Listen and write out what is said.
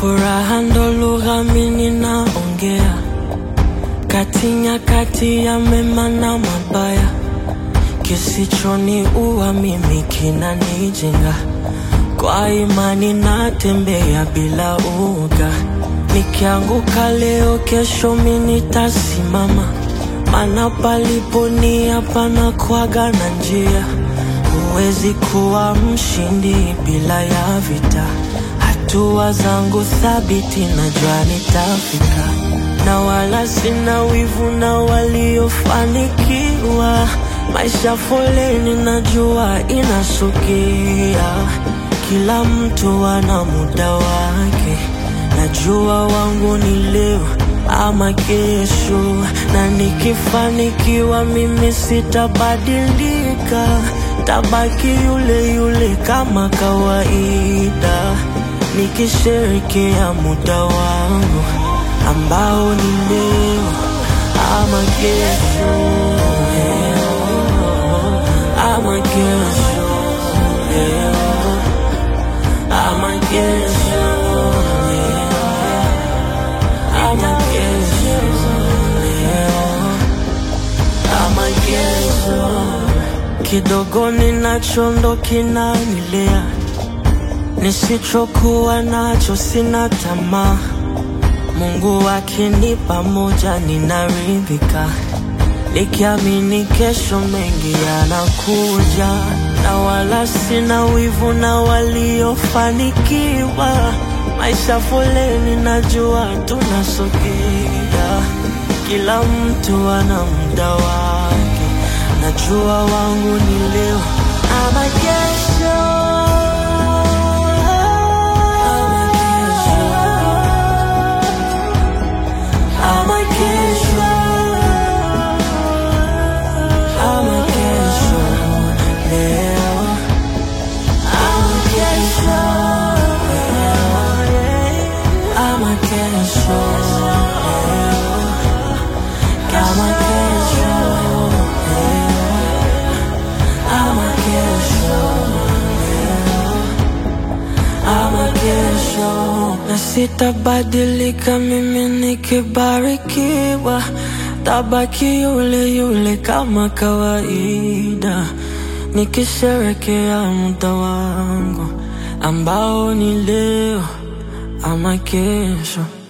Furaha ndo lugha mimi naongea, kati nyakati ya mema na mabaya, kisichoniua mimi kinanijenga. Kwa imani natembea bila uoga, nikianguka leo, kesho mimi nitasimama, maana palipo nia panakuwaga na njia. Huwezi kuwa mshindi bila ya vita. Hatua zangu thabiti, najua nitafika, na wala sina wivu na waliofanikiwa. Maisha foleni, najua inasogea, kila mtu ana muda wake. Najua wangu ni leo ama kesho, na nikifanikiwa mimi sitabadilika, tabaki yule yule kama kawaida, nikisherekea muda wangu ambao ni leo ama kesho, ama kesho, ama kesho, ama kesho, ama kesho. Kidogo ninacho ndo kinanilea, nisichokuwa nacho sina tamaa. Mungu akinipa moja ninaridhika, nikiamini kesho mengi yanakuja, na wala sina wivu na waliofanikiwa. Maisha foleni, najua tunasogea, kila mtu ana muda wake. Najua wangu ni leo ama kesho, ama kesho, ama kesho, ama kesho, leo ama kesho, ama kesho, ama kesho, ama kesho, ama kesho, na sitabadilika mimi nikibarikiwa, tabaki yule yule kama kawaida, nikisherekea muda wangu ambao ni leo ama kesho.